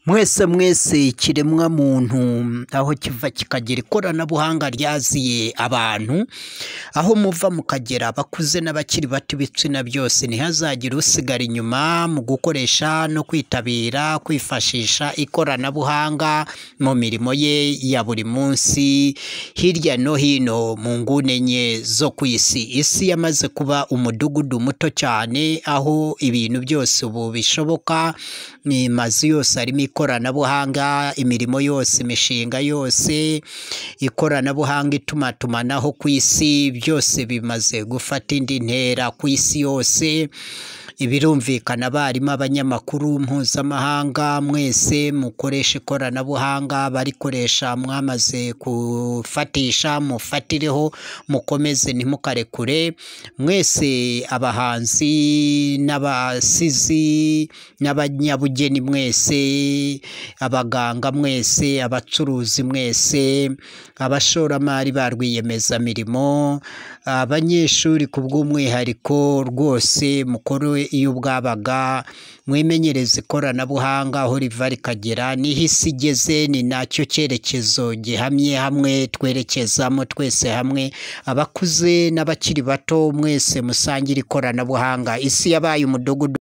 mwese mwese ikiremwa muntu aho kiva kikagira ikoranabuhanga ryaziye abantu aho muva mukagera abakuze n'abakiri bato ibitsina byose ntihazagire usigara inyuma mu gukoresha no kwitabira kwifashisha ikoranabuhanga mu mirimo ye ya buri munsi hirya no hino mu nguni enye zo ku isi isi yamaze kuba umudugudu muto cyane aho ibintu byose ubu bishoboka amazu yose arimo ikoranabuhanga imirimo yose imishinga yose ikoranabuhanga itumatumanaho ku isi byose bimaze gufata indi ntera ku isi yose birumvikana abarimu abanyamakuru mpuzamahanga mwese mukoresha ikoranabuhanga barikoresha mwamaze gufatisha mufatireho mukomeze ntimukarekure mwese abahanzi n'abasizi n'abanyabugeni mwese abaganga mwese abacuruzi mwese abashoramari ba rwiyemezamirimo abanyeshuri ku bw'umwihariko rwose mukore iyo bwabaga mwimenyereza ikoranabuhanga aho riva rikagera niho isi igeze ni nacyo cyerekezo gihamye hamwe twerekezamo twese hamwe abakuze n'abakiri bato mwese musangire ikoranabuhanga isi yabaye umudugudu